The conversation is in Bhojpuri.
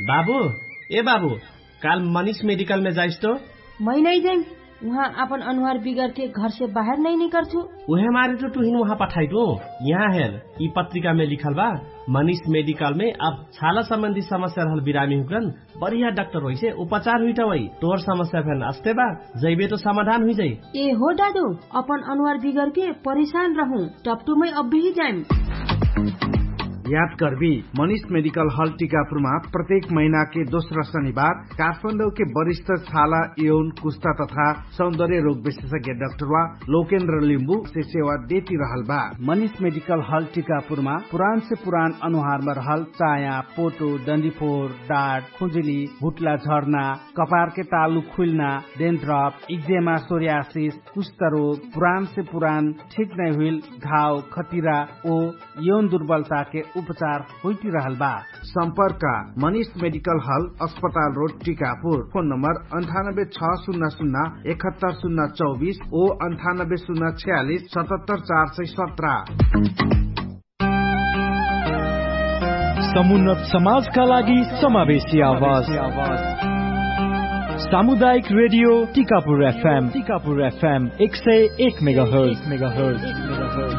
बाबू ए बाबू काल मनीष मेडिकल में जाइस तो मैं नहीं जाइम वहाँ अपन अनुहार बिगड़ के घर से बाहर नहीं निकल छू उहे मारे तो तुहिन वहाँ पठाई दो यहाँ हेर ई पत्रिका में लिखल बा मनीष मेडिकल में अब छाला संबंधी समस्या रहल बिरामी हुकन बढ़िया डॉक्टर होइ से उपचार हुई वही तोर समस्या फेन अस्ते बा जैबे तो समाधान हुई जाई ए हो दादू अपन अनुहार बिगड़ के परेशान रहूं टपटू में अब भी जाइम याद करबी मनीष मेडिकल हॉल टीकापुरमा प्रत्येक महीना के दोस्रो शनिबार काठमाडौँ के वरिष्ठ छाला यौन कुस्ता तथा सौन्दर्य रोग विशेषज्ञ डाक्टर वा लोकेन्द्र लिम्बू से सेवा देती रहल बा मनीष मेडिकल हॉल टीकापुरमा पुरान से पुरान अनुहार में रहल चाया पोटो डन्डीफोर डाट खुजुली भुटला झर्ना कपार के तालु खुलना डेन्ड्रप इक्जेमा सोरियासिस कुष्ठ रोग पुरान से पुरान ठीक नहीं हुई घाव खतिरा ओ यौन दुर्बलता के उपचार होती रहल बा सम्पर्क मनीष मेडिकल हल अस्पताल रोड टीकापुर फोन नम्बर अन्ठानब्बे छ शून्य शून्य एकहत्तर शून्य चौबिस ओ अन्ठानब्बे शून्य छयालिस सतहत्तर चार सय सत्र समुन्नत समाजका लागि समावेशी आवाज सामुदायिक radio Tikapur FM Tikapur FM एक सय एक मेगा हर्ज मेगा हर्ज